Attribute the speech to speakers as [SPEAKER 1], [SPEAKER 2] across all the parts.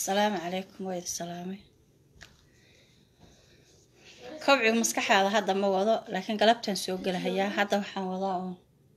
[SPEAKER 1] asalaamu calaykum waa idi salaamay kobciga maskaxaada hadda ma wado laakiin galabtaan soo gelahayaa hadda waxaan wadaa uun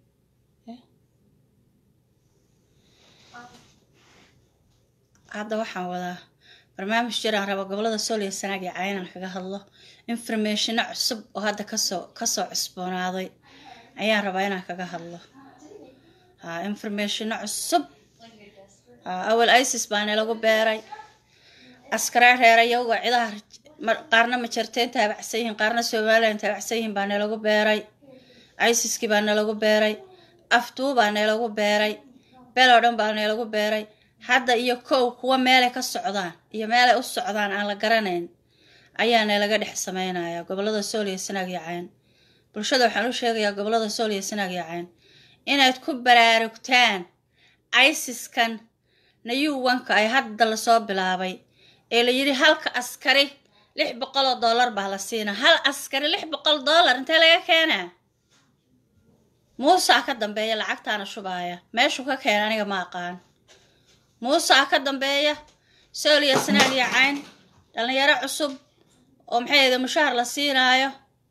[SPEAKER 1] hadda waxaan wadaa barnaamij jiraan rabo gobolada sool iyo sanaag iyo caynaan kaga hadlo informationa cusub oo hadda kasoo kasoo cusboonaaday ayaan rabaa inaan kaga hadlo ha informationa cusub awal isis baana lagu beeray askaraa reerayowga cidaha qaarna majarteen taabacsan yihiin qaarna somalilan taabacsan yihiin baa nalagu beeray isiskii baa nalagu beeray aftuu baa nalagu beeray bel oo dhan baa nalagu beeray hadda iyo kow kuwa meelay ka socdaan iyo meelay u socdaan aan la garanayn ayaa nalaga dhex sameynaya gobolada sool iyo sanaag iyo cayn bulshada waxaan u sheegayaa gobolada sool iyo sanaag iyo cayn inaad ku baraarugtaan isiskan nayuwanka ay hadda lasoo bilaabay ee la yidhi halka askari lix boqol oo dollar baa la siinaa hal askari lix boqol dollar intee laga keenaa muusaa ka dambeeya lacagtaana shubaaya meeshuu ka keena aniga ma aqaan muusaa ka dambeeya sooliya sanaag iyo cayn dhallinyaro cusub oo maxay ahda mushaahar la siinaayo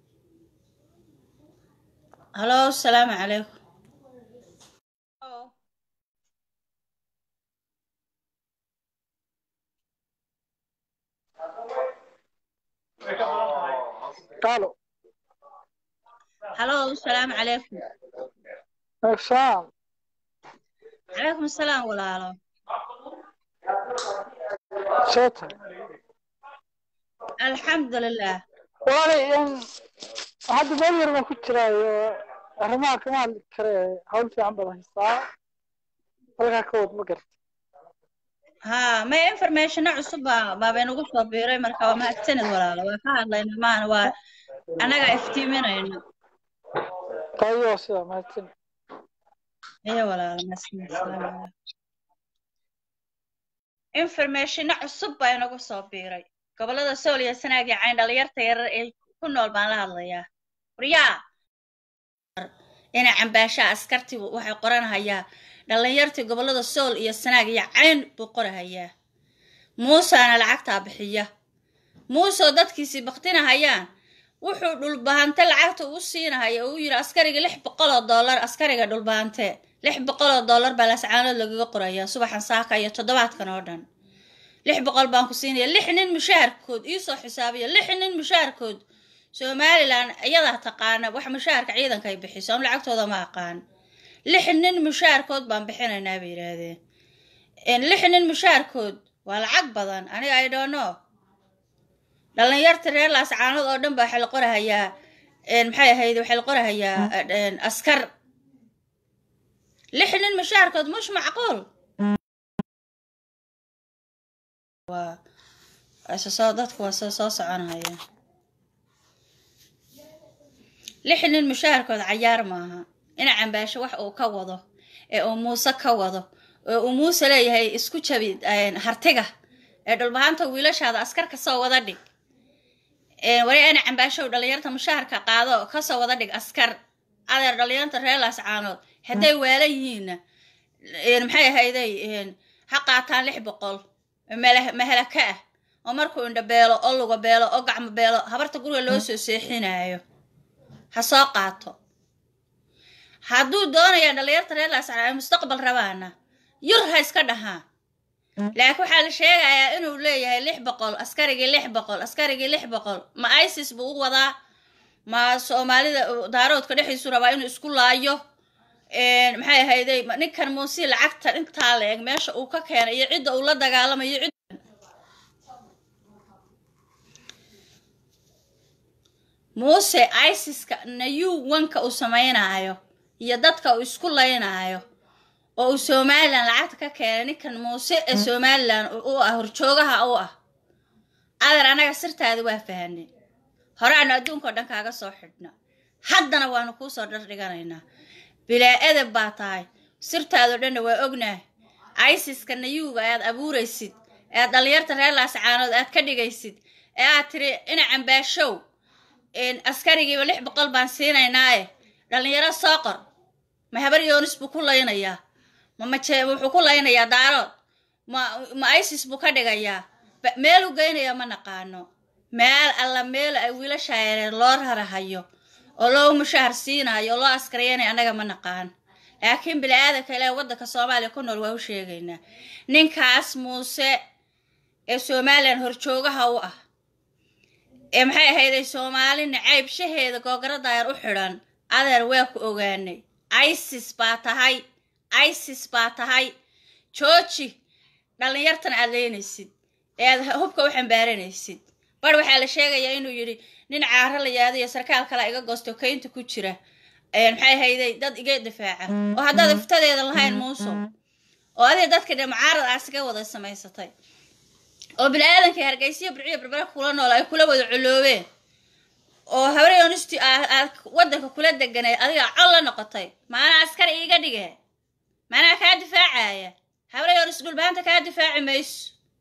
[SPEAKER 1] halo asalaamu calaykum
[SPEAKER 2] Aló.
[SPEAKER 1] halo asalaamu calaykum
[SPEAKER 2] Exam.
[SPEAKER 1] calaykum asalaam walaalo
[SPEAKER 2] Seta.
[SPEAKER 1] alxamdulilah
[SPEAKER 2] Walaal in hadda meel yar baan ku jiraayo arrimaha kama hadli kare hawl fiican badan haystaa halkaa ka wad ma garta
[SPEAKER 1] haa may informationa cusub baa baabay nagu soo biiray marka waa mahadsanid walaalo waa ka hadlayna maana waa annaga iftiiminayno
[SPEAKER 2] tayo sida mahadsan
[SPEAKER 1] iyo walaalo mahadsanid asalaamu calaykum informationa cusub baa inagu soo biiray gobolada sool iyo sanaag iyo cayn dhalinyarta yarar ee ku nool baan la hadlayaa waryaa ina cambaashaa askartii waxay qoranahayaa dhallinyartii gobolada sool iyo sanaag iyo cayn buu qorahayaa muusaana lacagtaa bixiya muusoo dadkiisii baktinahayaan wuxuu dhulbahante lacagta u siinahaya uu yidhi askariga lix boqol oo dollar askariga dhulbahante lix boqol oo dollar baa lascaanood lagaga qorayaa subaxan saaka iyo toddobaadkan oo dhan lix boqol baan ku siinaya lix nin mushaharkood iisoo xisaabiya lix nin mushaharkood somalilan iyadaa taqaana wax mushaharka ciidanka ay bixiso am lacagtooda ma aqaan lix nin mushaharkood baan bixinaynaa bay yidhaahdeen lix nin mushaharkood waa lacag badan aniga i don't know dhallinyarta reer laascaanood oo dhan baa waxaa la qorahayaa maxay ahayd waxaa la qorahayaa askar lix nin mushaharkood mush macquul waa soo dadku waa soo soo soconahaya lix nin mushaharkood cayaar maaha ina cambaasho wax uu ka wado ee uu muuse ka wado oo uu muuse leeyahay isku jabi hartiga ee dhulbahanta wiilashaada askar kasoo wada dhig wari ina cambaashow dhallinyarta mushaharka qaado kasoo wada dhig askar adeer dhallinyarta reer laascaanood hadday waalan yihiinna maxay ahayday ha qaataan lix boqol mahalaka ah oo markuu indha beelo oo luga beelo oo gacmo beelo habarta guriga loo soo seexinaayo ha soo qaato hadduu doonaya dhallinyarta reer laascaanood ay mustaqbal rabaana yur ha iska dhahaa laakiin waxaa la sheegayaa inuu leeyahay lix boqol askarigii lix boqol askarigii lix boqol ma isis buu u wadaa ma soomaalida daaroodka dhexdiisu rabaa inuu isku laayo maxay ahayday ninkan muusi lacagta intaa la eg meesha uu ka keenay iyo cidda uu la dagaalamayo cid muuse isiska nayu wanka uu samaynaayo iyo dadka uu isku laynaayo oo uu somalilan lacagta ka keenay ninkan muuse ee somalilan u ah horjoogaha u ah adeer anaga sirtaadi waa fahanay horeaanu adduunka oo dhan kaaga soo xidhna haddana waanu kuu soo dhardhiganaynaa bilaa edeb baa tahay sirtaadoo dhanna waa ognaah isiska nayuuga aad abuuraysid ee aad dhallinyarta reer laascaanood aad ka dhigaysid ee aad tiri ina cambaashow askarigiiba lix boqol baan siinaynaaye dhallinyaro soo qor ma habar yoonis buu ku laynayaa ma maje wuxuu ku laynayaa daarood ma ma isis buu ka dhigayaa meel u geynaya ma naqaano meel alla meel ay wiilasha yareer loo rarahayo oo loo mushahar siinayo oo loo askariyanayo annaga ma naqaan laakiin bini aadanka ilaa waddanka soomaaliya ku nool waa u sheegaynaa ninkaas muuse ee somalilan horjoogaha u ah ee maxay ahayday soomaali nacaybshaheeda googaradaayar u xidhan adeer waa ku ogaanay isis baa tahay isis baa tahay jooji dhallinyartan aad leynaysid ee aad hubka u xambaaranaysid bar waxaa la sheegayaa inuu yidhi nin caaro la yaadayo sarkaal kale iga goosto kaynta ku jira maxay hayday dad iga difaaca oo haddaad iftadeeda lahayn muusow oo adiga dadka dhe mucaarad aas iga wada samaysatay oo bini aadankii hargeysiya burciyo berbera kula nool ay kula wada coloobeen oo habaryoonisti aad waddanka kula deganay adiga col la noqotay maanaa askari iiga dhige maanaa kaa difaacaya habaryonis dhulbaanta kaa difaaci mayso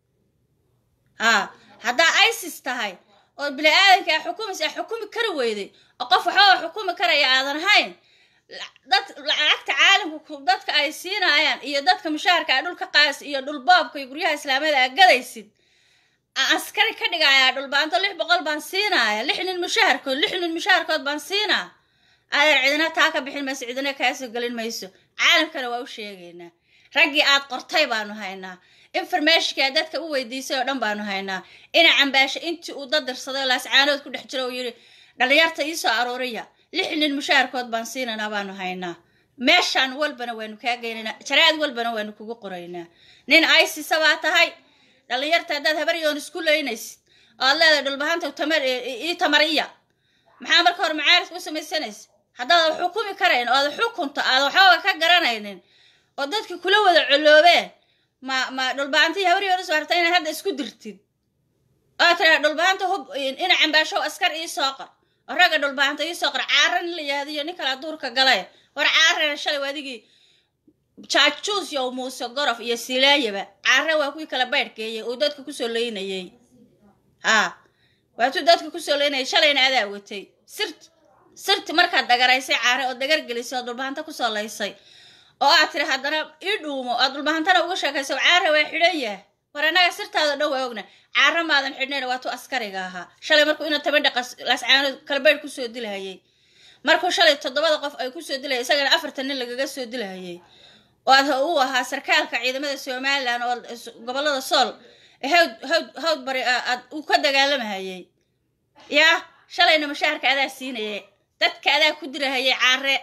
[SPEAKER 1] haa haddaa isis tahay oo bini aadanka a xukumaysa a xukumi kari weyday oo qof waxbaba xukumi karaya aadan ahayn dad lacagta caalamka dadka ay siinaayaan iyo dadka mushaharka a dhulka qaas iyo dhulboobka iyo guryaha islaamiyada aa gadaysid askari ka dhigayaa dhulbaanto lix boqol baan siinaaya lix nin mushaharkood lix nin mushaharkood baan siinaa adeer cidina taa ka bixin mayso cidina kaasoo gelin mayso caalamkana waa u sheegaynaa raggii aad qortay baanu haynaa informationka dadka u weydiisay oo dhan baanu haynaa ina cambaasho intii uu dadirsaday oo laascaanood ku dhex jiro uu yidhi dhallinyarta iisoo aruuriya lix nin mushaharkood baan siinanaa baanu haynaa meeshaan walbana waanu kaa geynaynaa jaraad walbana waanu kugu qoraynaa nin isisa baa tahay dhallinyarta haddaad habaryoon isku leynaysid oo aad leedahay dhulbahanta tamar ii tamariya maxaa marka hore macaaridka u samaysanaysa haddaad xukumi karayn oo aad xukunto aad waxbaba ka garanaynin oo dadki kula wada coloobeen ma ma dhulbahantii habaryoonis waarta inaad hadda isku dirtid oo tiraa dhulbahanta hub ina cambaashow askar ii soo qor oo ragga dhulbahanta ii soo qor caara nin la yahdiyo nin kala duurka galay war caarana shalay waadigii jaajuus yow muuse gorof iyo silaayaba caara waa kuwii kala baydhkeeyey uu dadka kusoo leynayey haa waatuu dadka kusoo leynayay shalayna adaa watay sirt sirti markaad dagaraysay caare oo dagar gelisay oo dhulbahanta kusoo laysay oo aad tiri haddana ii dhuumo aad dhulbahantana uga sheekayso caara waa xidhan yah war annaga sirtaada dhan waa ogna caara maadan xidhnayn waatuu askariga ahaa shalay markuu ina tabandha lascaanood kalbaydh kusoo dilahayay markuu shalay toddobada qof ay kusoo dilaya isagana afartan nin lagaga soo dilahayay oo aad uu ahaa sarkaalka ciidamada somalilan oo gobolada sool hawd hawd hawd bari aad uu ka dagaalamahayay yaa shalayna mushaharka adaa siinayay dadka adaa ku dirahayay caare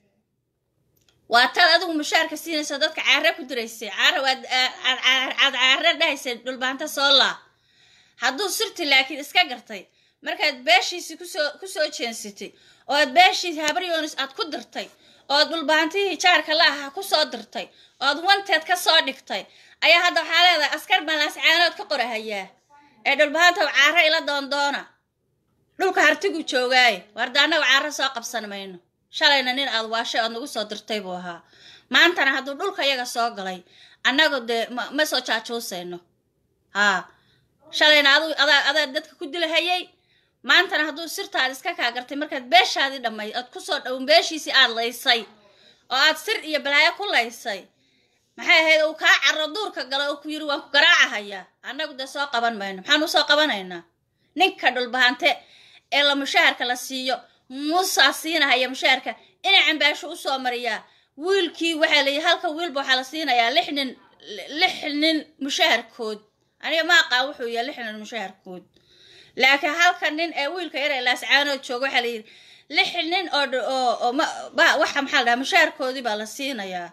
[SPEAKER 1] waa tad adigu mushaharka siinaysa dadka caare ku diraysay caare waad aad caare dhahaysay dhulbaanta soolaa hadduu sirti laakiin iska gartay markaad beeshiisii kusoo kusoo jeensatay oo aad beeshiisi habaryoonis aad ku dirtay oo aad dhulbaantihii jaarka la ahaa kusoo dirtay oo aad wanteed ka soo dhigtay ayaa hadda waxaa leedahay askar baan laascaanood ka qorahayaa ee dhulbahantaw caare ila doondoona dhulka hartigu joogaaye warda annaga caare soo qabsan mayno shalayna nin aad waashay oad nagu soo dirtay buu ahaa maantana hadduu dhulka yaga soo galay annagu dee ma soo jaajuusayno haa shalayna adu adaa adaa dadka ku dilahayay maantana hadduu sirtaad iska kaa gartay markaad beeshaadii dhammay aad kusoo dhown beeshiisii aad laysay oo aad sir iyo balaayo ku laysay maxay ahayd uu kaa carro duurka galo oo ku yidhi waan ku garaacahayaa annagu dee soo qaban mayno maxaan usoo qabanaynaa ninka dhulbahante ee la mushaharka la siiyo muusaa siinahaya mushaharka inay cambaasho usoo mariyaa wiilkii waxaa layihi halka wiilba waxaa la siinayaa lix nin lix nin mushaharkood aniga ma aqaan wuxuu yahay lix nin mushaharkood laakiin halka nin ee wiilka yar ee laascaanood jooga waxaa layidhi lix nin oo oo oo ma waxa maxaa la dhahaa mushaharkoodii baa la siinayaa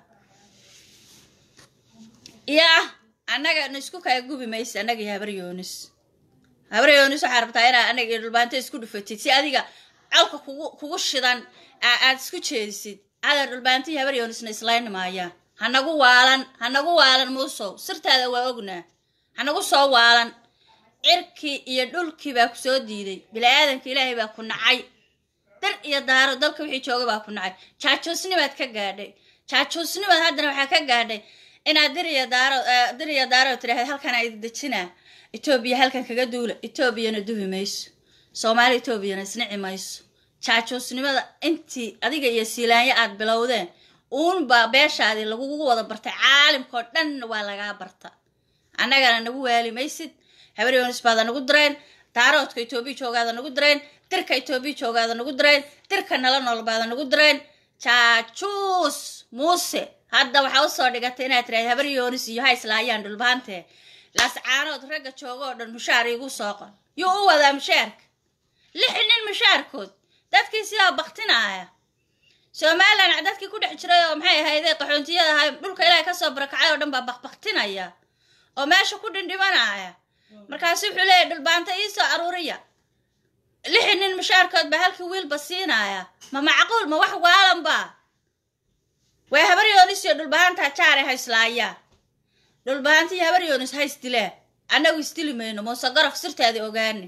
[SPEAKER 1] yaa annaga na isku kala gubi maysa annaga iyo habaryoonis habaryoonis waxaa rabtaa inaa anaga iyo dhulbaanta isku dhufatid si adiga colka kugu kugu shidan aad isku jeedisid adaa dhulbaanta iyo habaryoonisna islayn maayaan hanagu waalan hanagu waalan muusow sirtaada waa ognaa hanagu soo waalan cirkii iyo dhulkii baa ku soo diiday bini-aadanka ilaahay baa ku nacay dar iyo daaro dalka wixii jooga baa ku nacay jaajoosnimaad ka gaadhay jaajoosnimaad haddana waxaa ka gaadhay inaad dir iyo daaro dir iyo daaro tiraahda halkan ay dejinaa etoobiya halkan kaga duula etoobiyana dubi mayso soomaali etoobiyana isnici mayso jaajoosnimada intii adiga iyo siilaanyo aad bilowdeen uunbaa beeshaadii lagugu wada bartay caalimkao dhanna waa lagaa barta annagana nagu waali maysid habaryonis baada nagu dirayn daaroodka etoobiya joogaada nagu dirayn dirka etoobiya joogaada nagu dirayn dirka nala nool baada nagu dirayn jaajuus muuse hadda waxaa usoo dhigatay inaad tiraahda habaryoonis iyo ha islaayaan dhulbaante laascaanood ragga jooga oo dhan mushaar iigu soo qor yuu u wadaa mushaarka lix nin mushaarkood dadkii sidaa baktinaaya somalilan dadkii ku dhex jiray oo maxay ahayde qaxoontiyada ahay dhulka ilaahay kasoo barakacay oo dhan baa bakbaktinaya oo meesha ku dhindhimanaya markaasu wuxuu leeyahy dhulbaanta iisoo aruuriya lixi nin mushaarkood baa halkii wiilba siinaya ma macquul ma wax waalan ba way habaryoonis iyo dhulbahantaa jaare hayslaayaan dhulbahantii habaryoonis ha isdileen annagu isdili mayno muuse gorof sirteeda ogaani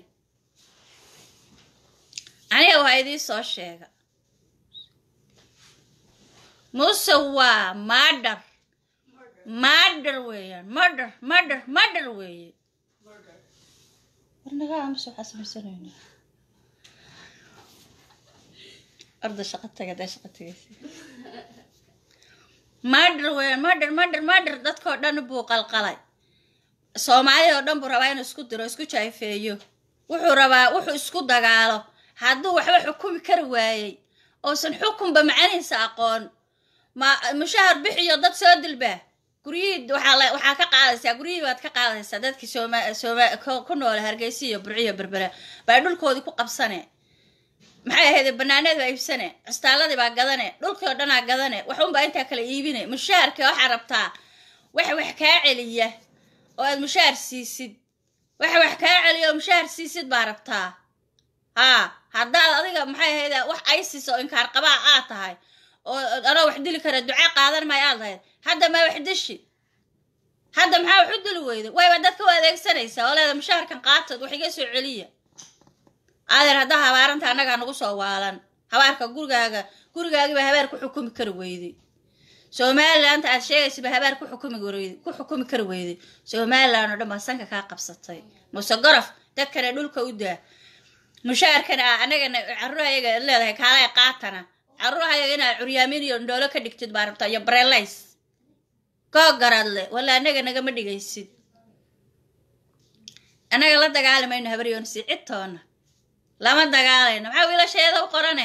[SPEAKER 1] aniga waa idii soo sheega muuse waa madhar madhar weeyaan madhar madhar madhar weeye warnaga amase waxaa samaysanayna arda shaqa taga dee shaqa tagaysa madhar weeyaan madhar madhar madhar dadkoo dhan buu qalqalay soomaalida oo dhan buu rabaa inuu isku diro isku jaayfeeyo wuxuu rabaa wuxuu isku dagaalo hadduu waxba xukumi kari waayey oosan xukunba macanihiisa aqoon ma mushahar bixiyo dad soo dilba guryihii waxaa waxaa ka qaadaysaa guryihii baad ka qaadaysaa dadkii sooma sooma ku noola hargeysa iyo burciyo berbera baa dhulkoodii ku qabsane maxay ahayd banaaneed baa iibsane custaaladii baa gadane dhulkii oo dhanaa gadane waxunbaa intaa kala iibine mushaharka waxaa rabtaa wax wax kaa celiya oo aad mushaar siisid wax wax kaa celiya oo mushaar siisid baa rabtaa haa haddaad adiga maxay ahayd wax isis oo inkaar qabaa aad tahay oo anoo wax dili kara duca qaadan maayo aad lahayd hadda maa wax dishi hadda maxaa wax u dili weyda wayba dadka u adeegsanaysaa oo leeda mushaharkan qaatood wax iga soo celiya adeer haddaa habaaranta annagaa nagu soo waalan habaarka gurigaaga gurigaagiiba habaar ku xukumi kari weyday somaliland aad sheegaysiba habaar ku xukumi weyday ku xukumi kari weyday somaliland oo dhan baa sanka kaa qabsatay muse gorof dadkana dhulka u daa mushaharkana a annagana carruurahayaga leedahay kaalay qaatana carruurahayaga inaad curyaamin iyo ndhoolo ka dhigtid baa rabtaa iyo barelays koo garadle walla annaga nagama dhigaysid annaga la dagaalimayno habaryoonsi cidtoona lama dagaalayno maxaa wiilasheeda u qorane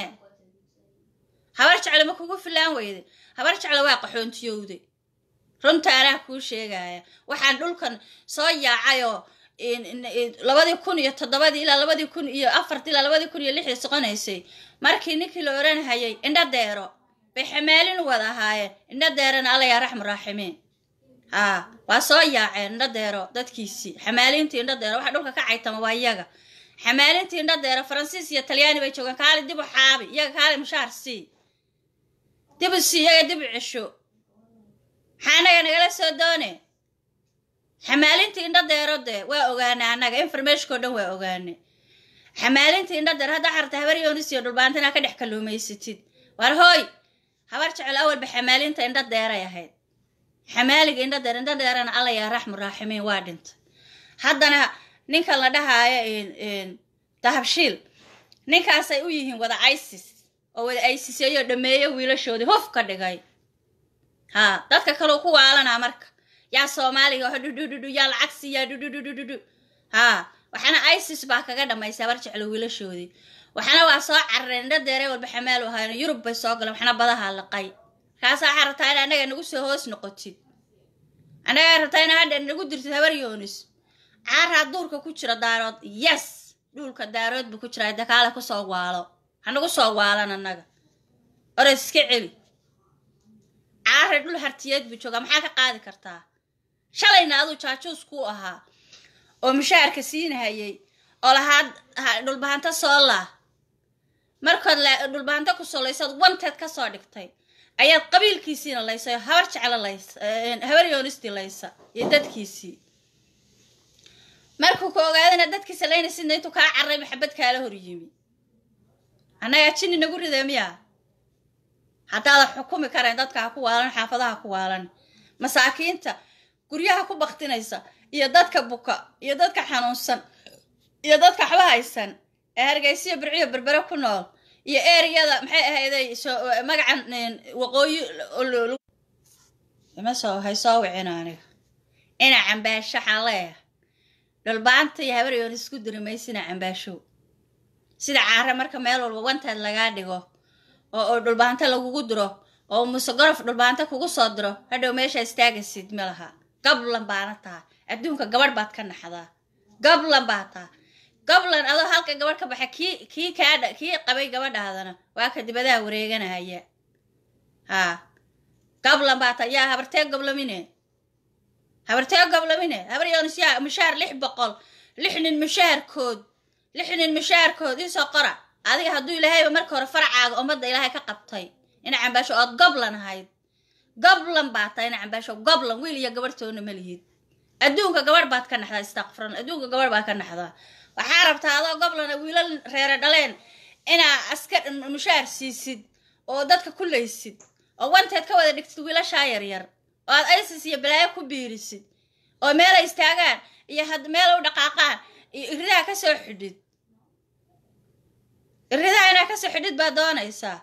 [SPEAKER 1] habar jecle ma kugu filaan weyday habar jecle waa qaxoontiyowday runta anaa kuu sheegaya waxaan dhulkan soo yaacayoo labadii kun iyo toddobadii ilaa labadii kun iyo afartii ilaa labadii kun iyo lixdii soconaysay markii ninkii la oranhayay indha deero bay xamaalin wada ahaayeen indha deerana alla yaa raxmu raaximiin haa waa soo yaaceen indha deero dadkiisii xamaalintii indha deero waxa dhulka ka caytama waa iyaga xamaalintii indha deero faransiis iyo talyaani bay joogeen kaali dib u xaabi iyaga kaali mushaar sii dib u sii iyaga dib u cesho maxaa anaga nagala soo doone xamaalintii indha deero dee waa ogaanay annaga informationkao dhan waa ogaanay xamaalintii indha deer haddaa xarta habar yoonis iyo dhulbaanta inaa ka dhex kalluumaysatid war hooy habar jecel awalba xamaalinta indha deeray ahayd xamaaliga indha deer indha deerana alla yaa raxmu raaximiin waa dhintay haddana ninkan la dhahaayo dahabshiil ninkaasay u yihiin wada isis oo wada isiseeyo dhameeyo wiilashoodii hof ka dhigay haa dadka kaleu ku waalanaa marka yaa soomaaliga ho dhudhudhudhu yaa lacag siiyaa dhudhudhudhudhu haa waxaana isis baa kaga dhamaysay habar jeclo wiilashoodii waxaana waa soo carareen indha deere walba xamaal u ahaayeen yurub bay soo galeen waxna badaha laqay markaasaa waxaa rabtaa in annaga nagu soo hoos noqotid annagaa rabtaa in hadha nagu dirtid habar yoonis caaraa duurka ku jira daarood yes dhuulka daarood buu ku jiraa dakaale kusoo waalo hanagu soo waalan annaga oros iska celi caare dhul hartiyeed buu joogaa maxaa ka qaadi kartaa shalayna aduu jaajuus kuu ahaa oo mushaharka siinahayay oo lahaad dhulbahanto soo laa markood dhulbahanto ku soo laysaad wanteed ka soo dhigtay ayaad qabiilkiisiina laysay oo habar jeclo laysa habar yoonistii laysa iyo dadkiisii markuu ku ogaadana dadkiisa laynaysidna intuu kaa carray maxabad kaala hor yimi annagaa jini nagu rida miya haddaadan xukumi karayn dadka ha ku waalan xaafadaha ku waalan masaakiinta guryaha ku baktinaysa iyo dadka buka iyo dadka xanuunsan iyo dadka waxba haysan ee hargeysiyo birciyo berbere ku nool iyo ereyada maxay ahayday magacan waqooyi ima soo hay soo wicin aniga ina cambaasho waxaa leeyahay dhulbaanta iyo habar yoon isku diri maysina cambaashow sida caare marka meel walba wantaad lagaa dhigo oo oo dhulbaanta lagugu diro oo muse gorof dhulbaanta kugu soo diro hadhow meesha istaagasid ma laha gablan baana taha adduunka gabadh baad ka naxdaa gablan baa taha gablan adoo halka gabadh ka baxa kii kii kaadha kii qabay gabadhaadana waa ka dibadaha wareeganahaya haa gablan baa taha yaa habartee goblamine habartee goblamine habar yoonis yaa mushaar lix boqol lix nin mushaarkood lix nin mushaarkood isoo qora adiga hadduu ilaahayba marka hore faracaaga ummadda ilaahay ka qabtay ina cambaasho ood goblan ahayd goblan baa tahay ina cambaasho goblan wiil iyo gabarhtoona ma lihid adduunka gabadh baad ka naxdaa istakfran adduunka gabadh baad ka naxdaa waxaa rabtaa adoo goblana wiilal reere dhaleen inaa askar mushaar siisid oo dadka ku laysid oo wanteed ka wada dhigtid wiilashaa yaryar oo aad isis iyo balaayo ku biirisid oo meelay istaagaan iyo had meel u dhaqaaqaan iyo iridaha ka soo xidhid iridaha inaa kasoo xidhid baad doonaysaa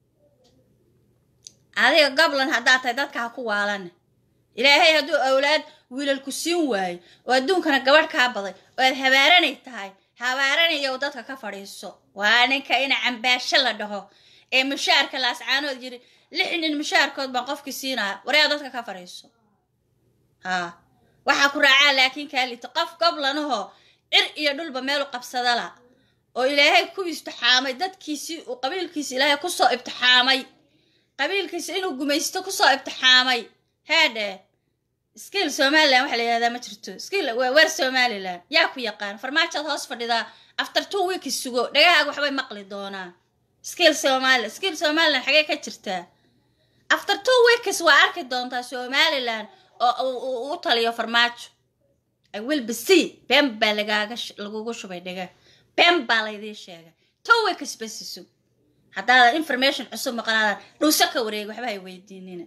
[SPEAKER 1] adiga goblan haddaad tahay dadka ha ku waalan ilaahay hadduu awlaad wiilal ku siin waayo oo adduunkana gabadh kaa baday oo aad habaaranay tahay habaaranayow dadka ka fadhiiso waa ninka ina cambaasho la dhaho ee mushaarka laascaanood yiri lix nin mushaarkood baan qofkii siinaya waryaa dadka ka fadhiiso haa waxaa ku raacaa laakiin kaa lito qof goblanahoo cir iyo dhulba meel u qabsadala oo ilaahay ku ibtixaamay dadkiisii uu qabiilkiisi ilaahay kusoo ibtixaamay qabiilkiisa inuu gumaysto kusoo ibtixaamay haadhe skiil somalilan waxa la yihahdaa ma jirto skiil weer somalilan yaa ku yaqaan farmaajoad hoos fadhidaa after two weeks sugo dhagahaaga waxbay maqli doonaan skiil somalilan skiil somalilan xagee ka jirtaa after two weeks waa arki doontaa somalilan oo u taliyo farmaajo i will be see been baa lagaaga lagugu shubay dhaga been baa laydii sheegay two weeks basiso haddaadan information cusub maqlaadaan dhuuso ka wareegi waxba hay weydiinina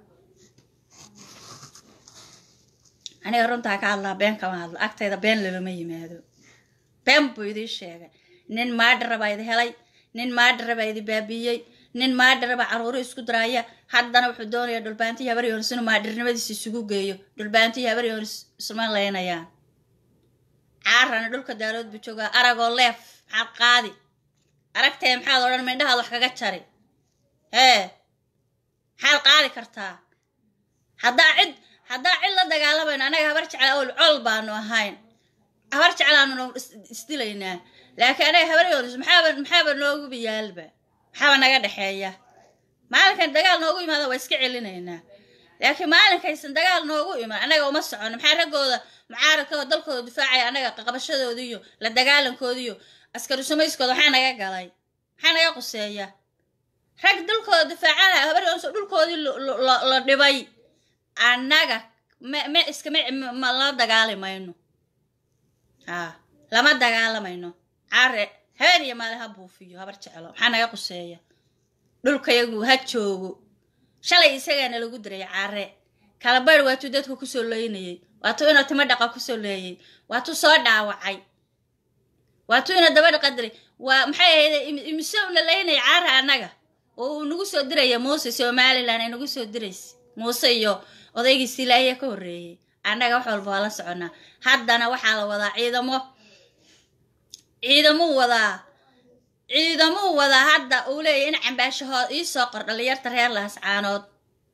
[SPEAKER 1] aniga runtaa ka hadlaa been kama hadlo agtayda been lalama yimaado been buu idii sheegay nin maadhara baa idi helay nin maadhara baa idi baabiiyey nin maadhara baa caruuro isku daraaya haddana wuxuu doonayaa dhulbaantii habar yoonis inuu maadharnimadiisa isugu geeyo dhulbaantii habar yoonis isma leynayaan caarana dhulka daalood buu joogaa aragoo leef maxaad qaadi aragtee maxaad odhan mindhahaad wax kaga jari hee maxaad qaadi kartaa haddaa cid haddaa cid la dagaalamayno annaga habar jecla ol col baanu ahayn habar jeclaanuna isdilaynaa laakiin anaga habar yoonis maxaaba maxaaba noogu biyaalba maxaaba naga dhexeeya maalinkan dagaal noogu imaada waa iska celinaynaa laakiin maalinkaysan dagaal noogu iman annaga uma socono maxaa raggooda mucaaradkooda dalkooda difaacaya annaga qaqabashadooda iyo la dagaalankoodi iyo askari sumayskooda maxaa naga galay maxaa naga quseeya rag dalkooda difaacanaya habar yoonis oo dhulkoodii la dhibay annaga ma ma iskama ma la dagaali mayno haa lama dagaalamayno care habeen iyo maali ha buufiyo habar jeclo maxaa naga quseeya dhulkayagu ha joogo shalay isagaana lagu diray care kalabarh waatuu dadku kusoo leynayey waatuu inuu timo dhaqa kusoo leeyay waatuu soo dhaawacay waatuu ina daba dhaqa diray waa maxay ahayde imise una leynaya caara annaga oo uu nagu soo diraya muuse somalilan ay nagu soo diraysa muuse iyo odaygiisi ilaahiya ka horreeyey annaga wax walba waa la soconaa haddana waxaa la wadaa ciidamo ciidamuu wadaa ciidamuu wadaa hadda uu leeyahy in cambaashahood iisoo qor dhalinyarta reer laascaanood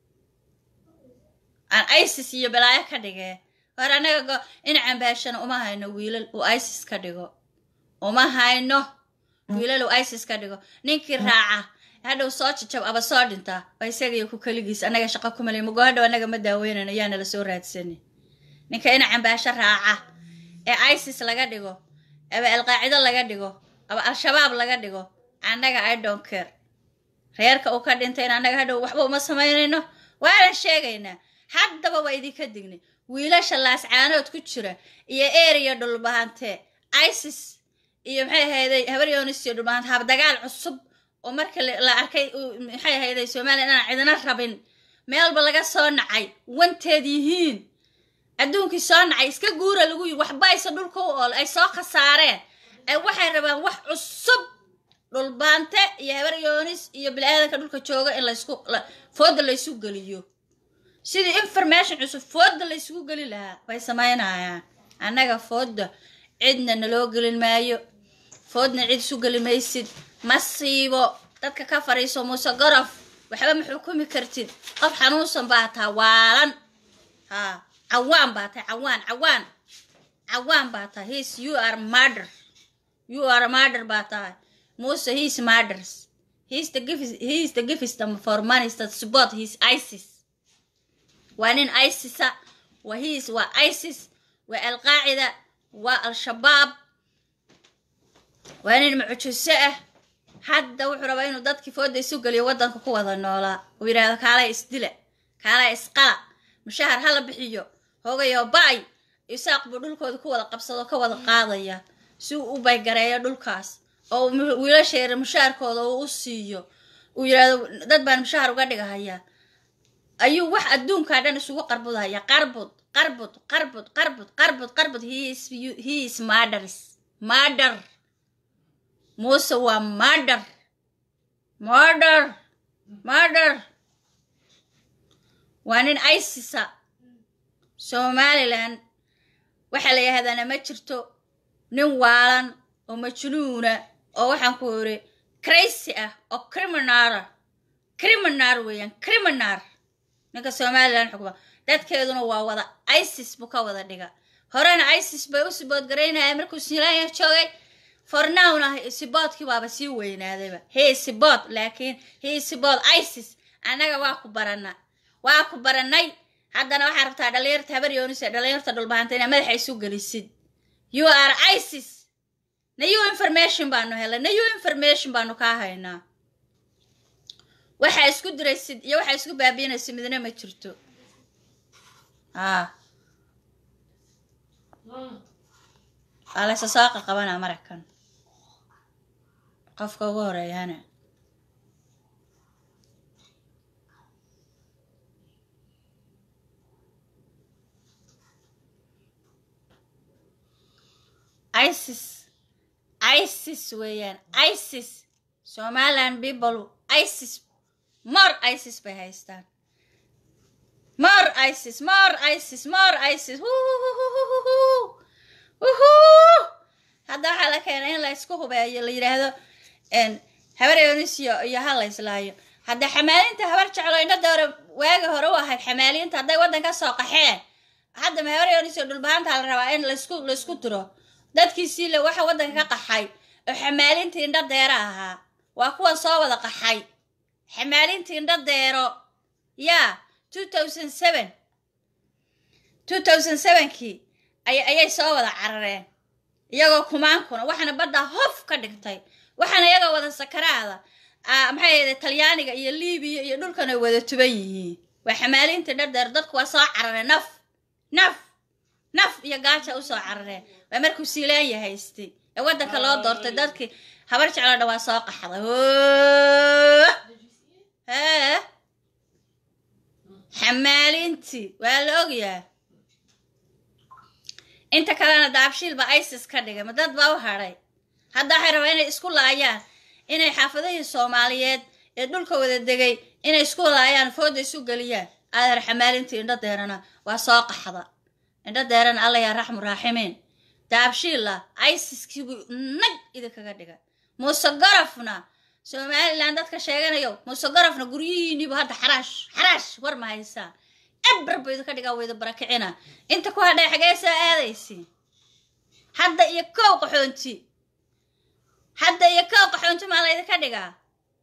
[SPEAKER 1] aan isis iyo balaayo ka dhigee hore annaga in cambaashana uma hayno wiilal uu isis ka dhigo uma hayno wiilal uu isis ka dhigo ninkii raaca hadhow soo jajab aba soo dhintaa waa isagaiyo ku keligiis annaga shaqo ku malay mugo hadhow annaga ma daaweynayno yaana la soo raadsani ninka ina cambaasho raaca ee isis laga dhigo aba alqaacido laga dhigo aba al-shabaab laga dhigo annaga i don't care reerka uu ka dhintay in annaga hadhow waxba uma samaynayno waanan sheegaynaa haddaba waa idinka dignay wiilasha laascaanood ku jira iyo eriya dhulbahante isis iyo maxay ahayday habar yoonis iyo dhulbahante habdagaal cusub oo marka la arkay maxay ahayday somaliya inaan cidina rabin meelba laga soo nacay wanteed yihiin adduunkii soo nacay iska guura lagu yiri waxba aysa dhulka u ool ay soo khasaareen ay waxay rabaan wax cusub dhulbaante iyo habar yoonis iyo bili-aadanka dhulka jooga in laysku fooda laysu geliyo sidii information cusub fooda la isugu geli lahaa bay samaynayaan annaga fooda cidna naloo gelin maayo foodna cid isu geli maysid masiibo dadka ka fadhiiso muuse gorof waxba ma xukumi kartid qof xanuunsan baa taa waalan ha cawaan baa tahay cawaan cawaan cawaan baa tahay his you are murder you are murder baa tahay muuse his murders he's the gift he's the gift for money that support his isis waa nin isisa waa his waa isis waa alqaacida waa al-shabaab waa nin mucjise ah hadda wuxuu rabaa inuu dadkii fooda isu geliyo waddanka ku wada noolaa uu yidhaahdo kaalay isdila kaalay isqala mushahar hala bixiyo hogayo ba-ay isaaq buu dhulkooda ku wada qabsado ka wada qaadaya si uu u baygareeyo dhulkaas oo wiilasheera mushaharkooda uu u siiyo uu yidhaahdo dad baan mushahar uga dhigahayaa ayuu wax adduunkaa dhan isugu qarbudhaya qarbud qarbud qarbud qarbud qarbud qarbud he is murders murder muuse waa murder murder murder waa nin isisa somalilan waxaa la yidhahdana ma jirto nin waalan oo majnuuna oo waxaan ku iri crazy ah oo criminara criminar weeyaan criminar ninka somalilan xukuma dadkeeduna waa wada isis buu ka wada dhiga horena isis bay u siboodgaraynaya markuu silaanya joogay fornowna siboodkii baaba sii weynaadayba hee sibood laakiin hee sibood isis annaga waa ku barana waa ku baranay haddana waxaa rabtaa dhalinyarta habar yoonis ee dhalinyarta dhulbahanta inaa madaxa isu gelisid you are isis nayu information baanu helay nayu information baanu kaa haynaa waxaa isku diraysid iyo waxaa isku baabiinaysid midna ma jirto a waa laysa saaqa qabanaa marakan qofka ugu horeeyana isis isis weeyaan isis somaliland people isis more isis bay haystaan more isis more isis more isis hadda waxaa la keenay in la isku hubeeyo la yidhaahdo habar yonis iyo iyo ha la islaayo hadda xamaalinta habar jeclo indhada hore waagi hore u ahayd xamaaliinta hadday waddan ka soo qaxeen hadda ma habar yonis iyo dhulbahaanta la rabaa in laisku laisku diro dadkiisii le waxa waddanka ka qaxay oo xamaalintii indho deero ahaa waa kuwan soo wada qaxay xamaalintii indho deero yaa two thousand seven two thousand sevenkii ay ayay soo wada carareen iyagoo kumaankuna waxaana badda hof ka dhigtay waxaana iyagoo wada sakaraada maxay ahayde talyaaniga iyo libiya iyo dhulkan ay wada tuban yihiin waa xamaalintii indho deero dadku waa soo carareen naf naf naf iyo gaaja usoo carareen waa markuu siilaanya haystay ee waddanka loo doortay dadkii habar jecloo dhan waa soo qaxday hee xamaalintii waa la ogyaa inta kalena daabshiil baa isis ka dhigay ma dad baa u hadhay hadda waxay rabaa inay isku laayaan inay xaafadihii soomaaliyeed ee dhulka wada degay inay isku laayaan fooda isu geliyaan aadar xamaalintii indho deerana waa soo qaxda indho deerana alla yaa raxmu raaximiin daabshiilla isiskiibuu nag idinkaga dhiga muuse garafna somalilan dadka sheeganayo muuse garafna guryihiiniibu hadda xaraash xaraash war ma haysaan eber buu idinka dhigaa wayda barakicina inta ku hadhay xagee soo aadaysiin hadda iyo kow qaxoonti hadda iyo kow qaxoonti maa laydinka dhigaa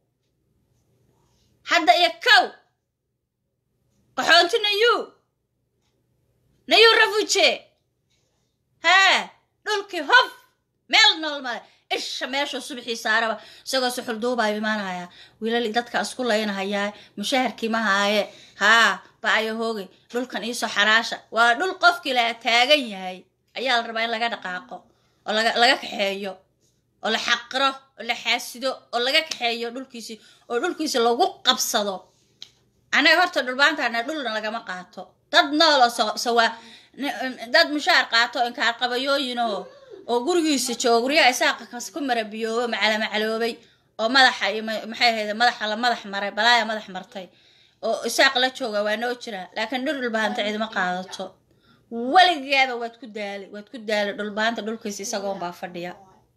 [SPEAKER 1] hadda iyo kow qaxoonti nayu nayu rafuje hee dhulkii hof meel nool male isha meeshuu subaxii saaraba isagoo suxul duubaa imaanaya wiilal dadka isku laynahayaa mushaharkii ma haaye haa ba ayo hoogay dhulkan iisoo xaraasha waa dhul qofkii la taagan yahay ayaa la rabaa in laga dhaqaaqo oo laga kaxeeyo oo la xaqiro oo la xaasido oo laga kaxeeyo dhulkiisii oo dhulkiisi lagu qabsado annaga horta dhulbaantaana dhulna lagama qaato dad nool oo sawaa dad mushaar qaato inkaar qabayooyinoo oo gurigiisa jooga guryaha isaaqa ku marabiyoobo macala macaloobay oo madaxa maxay ahayd madaxa la madax maray balaaya madax martay oo isaaq la jooga waa noo jira laakiin dhir dhulbahanta cidima qaadato weligaaba waad ku daali waad ku daali dhulbahanta dhulkiisa isagoon baa fadhiya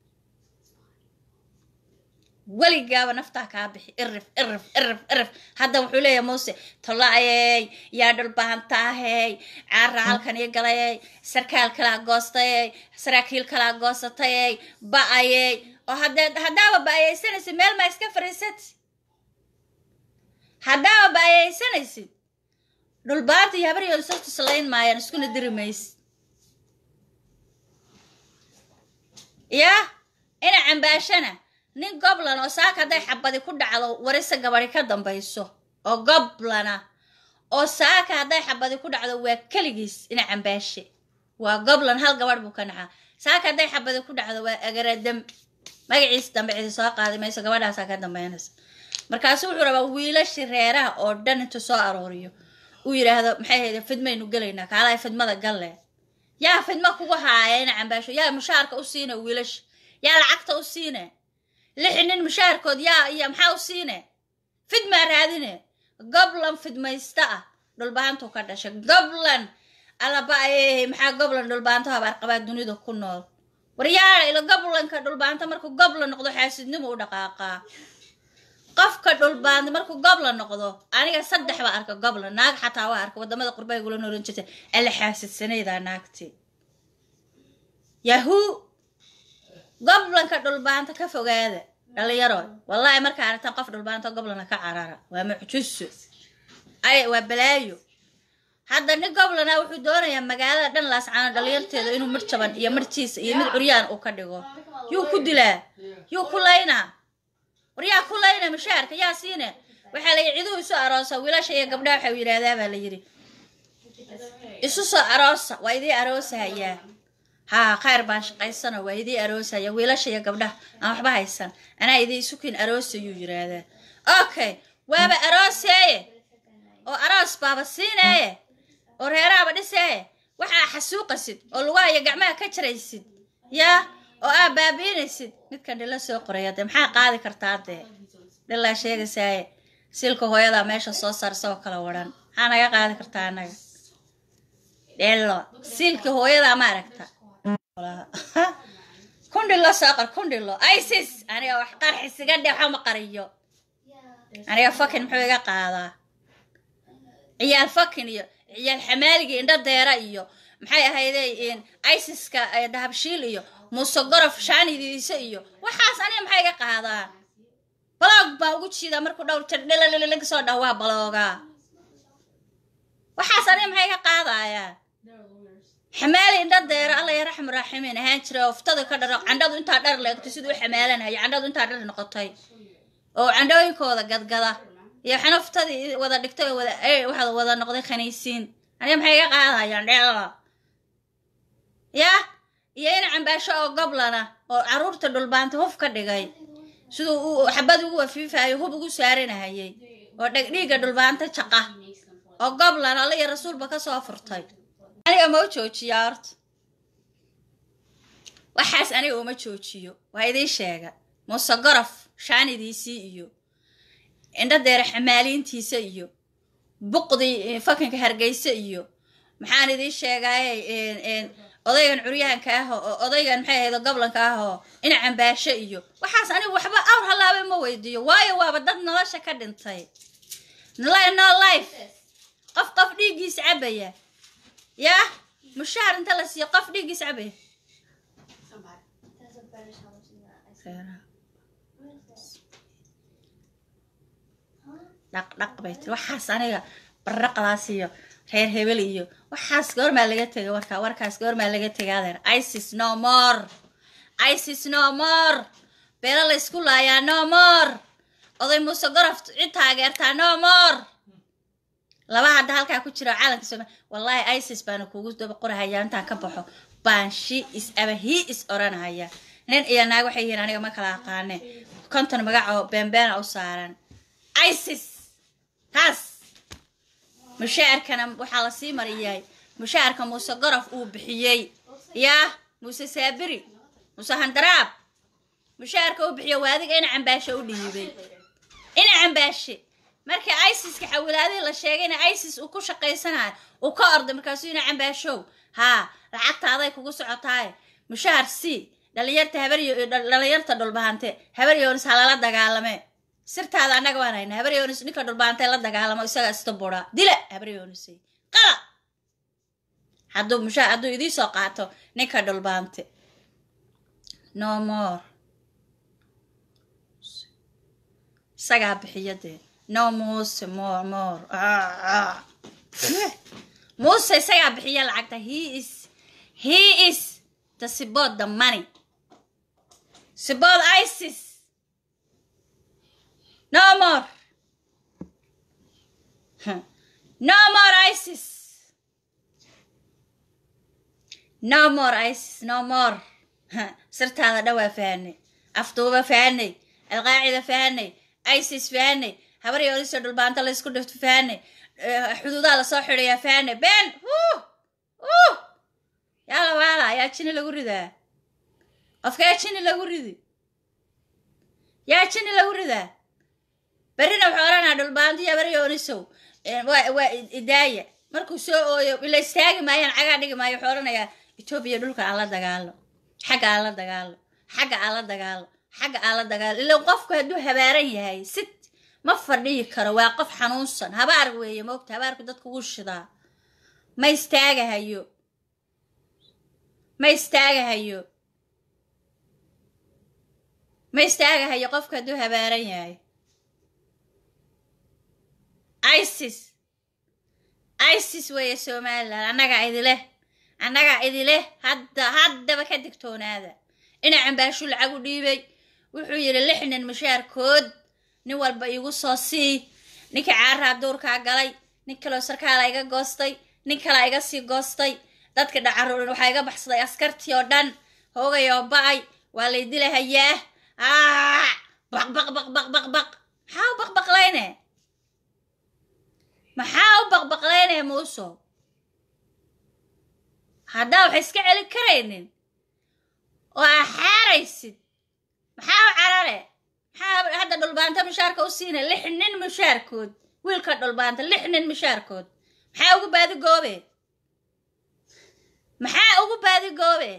[SPEAKER 1] weligaaba naftaa kaa bixi irif irif irif irif hadda wuxuu leeyahay muuse tolaayey yaa dhulbahantaahey caara halkan ii galayey sarkaal kalaa goostayey saraakiil kalaa goosatayey ba-ayey oo haddee haddaaba ba-ayeysanaysid meel maa iska fariisati haddaaba ba-ayeysanaysid dhulbaanta iyo habaryooda soo tuslayn maayaan iskuna diri maysid yaa ina cambaashana nin goblan oo saaka hadday xabadi ku dhacdo warisa gabadi ka dambayso oo goblana oo saaka hadday xabadi ku dhacdo waa keligiis ina cambaashe waa goblan hal gabadh buu ka nacaa saaka hadday xabadi ku dhacdo waa agaradam magaciis dambe cidi soo qaadi mayso gabadhaasaa ka dambeynaysa markaasu wuxuu rabaa wiilashii reeraha oo dhan intuu soo arooriyo uu yidhaahdo maxay hayde fidmaynu gelaynaa kaalaha fidmada galle yaa fidma kugu haaya ina cambaasho yaa mushaarka u siina wiilasha yaa lacagta u siine lix nin mushaarkood yaa iyo maxaa u siine fidmaa raadine goblan fidmaysta ah dhulbahantuu ka dhashay goblan allaba ayey maxaa goblan dhulbaanto habaarqabaa dunida ku nool waryaala ila goblanka dhulbaanta markuu goblan noqdo xaasidnimu u dhaqaaqaa qofka dhulbaanta markuu goblan noqdo aniga saddex baa arka goblan naag xataa waa arka wadamada qurbaha gula nooran jirta alla xaasidsanaydaa naagti yahuu goblanka dhulbaanta ka fogaada dhalinyaro wallaahi markaa aragtaan qof dhulbaanta goblana ka carara waa mucjiso ay waa balaayo hadda nin goblana wuxuu doonayaa magaalada dhan laascaano dhalinyarteeda inuu midh jaban iyo midhjiisa iyo mid curyaan uu ka dhigo yuu ku dilaa yuu ku laynaa war yaa ku layna mushaarka yaa siine waxaa la yidhi ciduu isu aroosa wiilasha iyo gabdhaha waxau yidhaahdaa baa la yidhi isu soo aroosa waa idii aroosahayaa haa khayr baan shaqaysana waa idii aroosaya wiilasha iyo gabdhaha aan waxba haysan anaa idii isukin aroosayuu yidhaahdaa okay waaba arooseeye oo aroos baaba siineeye oo reeraaba dhiseeye waxaa xasuuqasid oo lugaha iyo gacmaha ka jaraysid yaa oo aa baabiinaysid midkan dhila soo qoraya dee maxaa qaadi kartaa dee dhilaa sheegaysaaye silka hooyadaa meesha soo saar isagoo kala waran maxaa naga qaadi kartaa annaga dhelo silka hooyadaa ma aragta kundhilo soo qor kundhilo isis aniga wax qarxisiga dhe waxa ma qariyo aniga fakin muxuu iga qaadaa ciyaal fakin iyo ciyaal xamaaliga indho deera iyo maxay ahayde isiska dahabshiil iyo muuse gorof shaanidiisa iyo waxaas aniga maxay iga qaadaa baloog baa ugu jiidaa markuu dhowr jar dhilalilaga soo dhaw waa baloogaa waxaas aniga maxay iga qaadayaa xamaali indha deero alla ya raxmu raaximiin ahaan jira oftada ka dharo candhadu intaa dhar leegtay siduu u xamaalanaya candhadu intaa dhar noqotay oo candhooyinkooda gadgada iyo xanaftadii wada dhigtay oo wada waxaad wada noqday khaniisiin aniga maxay iga qaadayaan dheela ya iyo in cambaasho oo goblana oo caruurta dhulbaanta huf ka dhigay siduu uu xabad ugu wafiifayo hub ugu saaranahayay oo dhegdhiigga dhulbaanta jaqa oo goblan alla iyo rasuulba kasoo furtay aniga ma u joojiyaa horta waxaas aniga uma joojiyo waa idiin sheega muuse gorof shaanidiisii iyo indho deere xamaaliintiisa iyo buqdii fakinka hargeysa iyo maxaan idiin sheegaaye odaygan curyahanka ah oo odaygan maxay ahaydo goblanka ah oo ina cambaasho iyo waxaas anigu waxba awr halaaba ma weydiiyo waayo waaba dad nolosha ka dhintay no life qof qof dhiiggiisa cabaya yaa mushaar inta la siiyo qof dhiiggiis cabaya dhaqdhaq bay tiri waxaas aniga barraqdaas iyo reer hebel iyo waxaas goormaa laga tegay warka warkaas goormaa laga tegay adeer isis no more isis no more beelo la isku laayaa no more oday muuse gorof cid taageertaa no more laba hadda halkaa ku jira calanka sooma wallaahi isis baana kugu daba qorahayaa intaan ka baxo baan she is aba he is oranahaya nin iyo naag waxay yihiin aniga ma kala aqaane konton magacoo beenbeena u saaran isis taas mushaarkana waxaa la sii mariyay mushaarka muuse gorof uu bixiyey yaa muuse saabiri muuse handaraab mushaarka uu bixiyo waa adiga ina cambaashe u dhiibay ina cambaashe markii isiska xawilaadihii la sheegayna isis uu ku shaqaysanayo uu ka orday markaasuu yina cambaashow haa lacagtaaday kugu socotaaye mushahar c dhalinyarta habaryo dhalinyarta dhulbahante habar yoonis ha lala dagaalame sirtaada annaga waan hayna habar yoonis ninka dhulbahante la dagaalamo isaga ista buraa dila habar yoonisay qala hadduu musha hadduu idii soo qaato ninka dhulbahante no more isagaa bixiya dee no muuse more more muuse isagaa bixiya lacagta he is he is the support the money support isis no more no more isis no more isis no more sirtaada dhawaa fahanay afduuba fahanay alqaacida fahanay isis fahanay habar yoodisoo dhulbaanta la isku dhifto fahanay xuduudaha lasoo xidhayaa fahanay ben yaala waala yaa jini lagu ridaa qofkaa jini lagu ridi yaa jini lagu ridaa berrina wuxuu odhanaa dhulbaantiya habar yoonisow waa idaaya markuu soo ooyo ila istaagi maayaan cagaa dhigi maayo wuxuu odhanayaa etoobiya dhulka aan la dagaalo xagga aan la dagaalo xagga aan la dagaalo xagga aan la dagaalo ilan qofku hadduu habaaran yahay sit ma fadhiyi karo waa qof xanuunsan habaar weeye moogta habaarku dadku wuu shidaa ma istaagahayo ma istaagahayo ma istaagahayo qofku hadduu habaaran yahay isis isis weeye somalilan annagaa idileh annagaa idileh hadda haddaba ka digtoonaada dhinac cambaashu lacag u dhiibay wuxuu yidhi lix nin mushaarkood nin walba iigu soo sii ninkii caaraa duurkaa galay nin kaloo sarkaala iga goostay nin kalaa iga sii goostay dadka dhacaruurin waxaa iga baxsaday askartii oo dhan hoogay oo ba-ay waa lay dilahayaa baq baq baq baq baq baq maxaa u baqbaqlayne maxaa u baqbaqlayne muuso haddaa wax iska celin karaynin oo aa xaaraysid maxaa u carare maxaa hadda dhulbaanta mushaarka u siinay lix nin mushaarkood wiilka dhulbaanta lix nin mushaarkood maxaa ugu baadi goobe maxaa ugu baadi goobe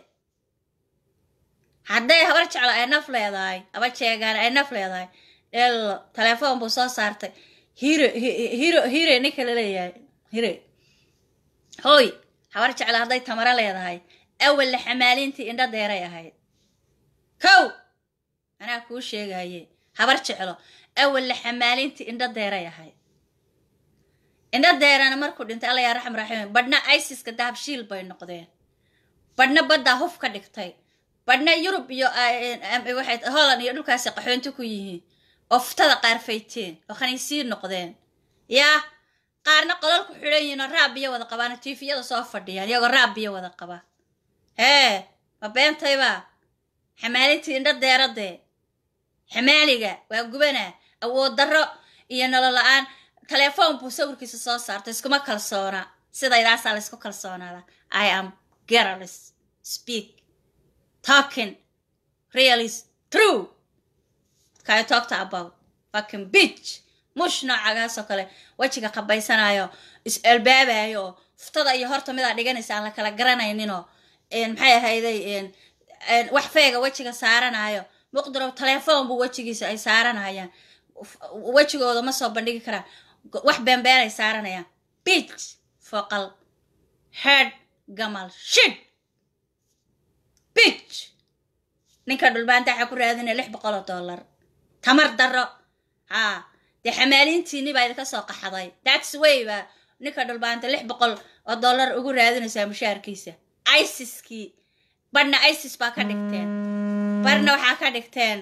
[SPEAKER 1] hadday habar jeclo ay naf leedahay aba jeegaan ay naf leedahay elo telefoon buu soo saartay hiro hiro hire ninka la leeyahay hire hoy habar jeclo hadday tamaro leedahay awalla xamaalintii indho deeray ahayd kow anaa kuu sheegaye habar jeclo awalla xamaalintii indho deeray ahayd indho deerana markuu dhintay alla yaa raxm raxiim badhna isiska dahabshiil bay noqdeen badhna baddaa huf ka dhigtay badhna yurub iyo waxay holland iyo dhulkaasi qaxoonti ku yihiin oo futada qaar fayteen oo khaniisiin noqdeen yaa qaarna qolol ku xidhan yihiin oo raab biyo wada qabaan tiifiyada soo fadhiyaan iyagoo raab biyo wada qaba hee ma beentayba xamaalintii indho deeradee xamaaliga waa gubana awood darro iyo nolol la-aan telefoon buu sawirkiisa soo saartay iskuma kalsoona sidaydaasaa laysku kalsoonaada i am girls speak talking really true kay talkta about fucking bitch mush noocagaasoo kale wejiga qabaysanayo is albaabayo fuftada iyo horta midaa dhiganaysa aan la kala garanayninoo maxay ahayday wax feega wejiga saaranayo muqdirow telefoon buu wejigiisa ay saaranayaan wejigooda ma soo bandhigi karaan wax beenbeenay saaranayaan bitch foqal head gamal shid bitch ninka dhulbaanta waxaa ku raadinaya lix boqol oo dollar tamar darro haa dee xamaaliintiini baa idinka soo qaxday that's way baa ninka dhulbaanta lix boqol oo dollar ugu raadinaysaa mushaarkiisa isiskii barhna isis baa ka dhigteen barhna waxaa ka dhigteen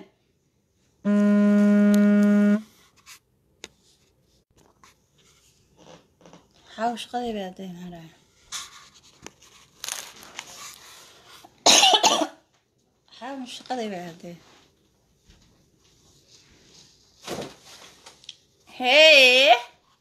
[SPEAKER 1] xaw shaqadii bay hadday maadhaa xaw shaqadii bay hadday hee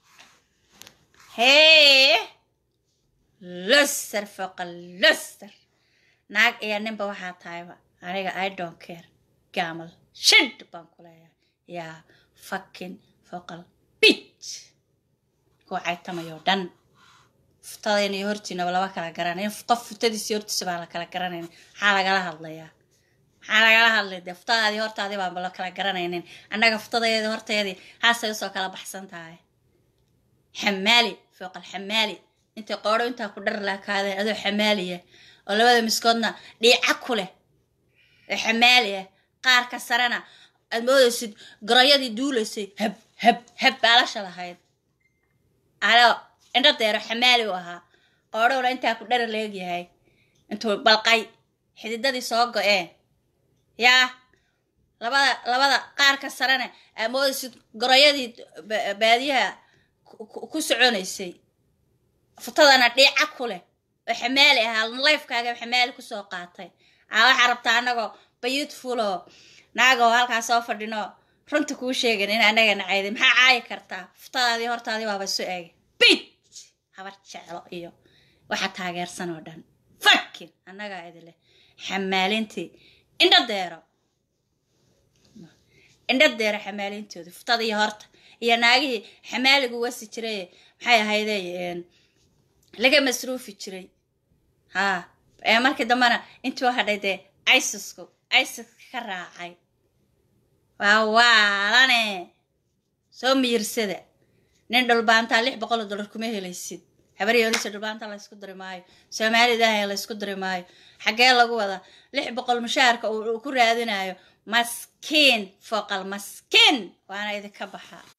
[SPEAKER 1] hee luster foqa luster naag iyo ninba waxaa tahayba aniga i don't care gaamal shid baan ku leeyahay yaa fucking foqal bit kuwa caytamayoo dhan fuftadayna iyo hortiinaba laba kala garanayn qof futadiisi hortiisa baa la kala garanayn maxaa lagala hadlayaa maxaa lagala hadlay dee fuftadaadii hortaadii baanba la kala garanaynin annaga fuftadaydii horteedii haasay usoo kala baxsan tahay xamaali fooq alxamaali intay qoodho intaa ku dhar laakaadeen adoo xamaaliya oo labada miskoodna dhiica ku leh oo xamaaliya qaarka sarena aad moodaysid garayadii duulaysay hab hab hab baalasha lahayd alo indho deero xamaali u ahaa qoodhowna intaa ku dhara leegyahay intuu balqay xididadii soo go-een yaa labada labada qaarka sarena aad moodaysid garayadii baadiyaha ku soconaysay futadana dhiica ku leh oo xamaali ahaa lifekaaga xamaali kusoo qaatay aa waxaa rabtaa anagoo beautifuloo naagoo halkaa soo fadhino runta kuu sheegan in anaga nacayday maxaa caayi kartaa futadaadii hortaadii waaba isu eegay bit habar jeclo iyo waxa taageersan oo dhan fakin annagaa idileh xamaalintii indho deero indho deero xamaalintoodii futada iyo horta iyo naagihii xamaaligu wasi jiray maxay ahayday laga masruufi jiray haa ee markii dambena intuu hadhay dee isisku isiska ka raacay waa waalane soo miyirsada nin dhulbaantaa lix boqol oo dollar kuma helaysid habaryoolisa dhulbaanta laysku diri maayo soomaalidaaha laysku diri maayo xaggee lagu wadaa lix boqol mushaharka uu ku raadinayo maskiin fooqal maskiin waana idinka baxa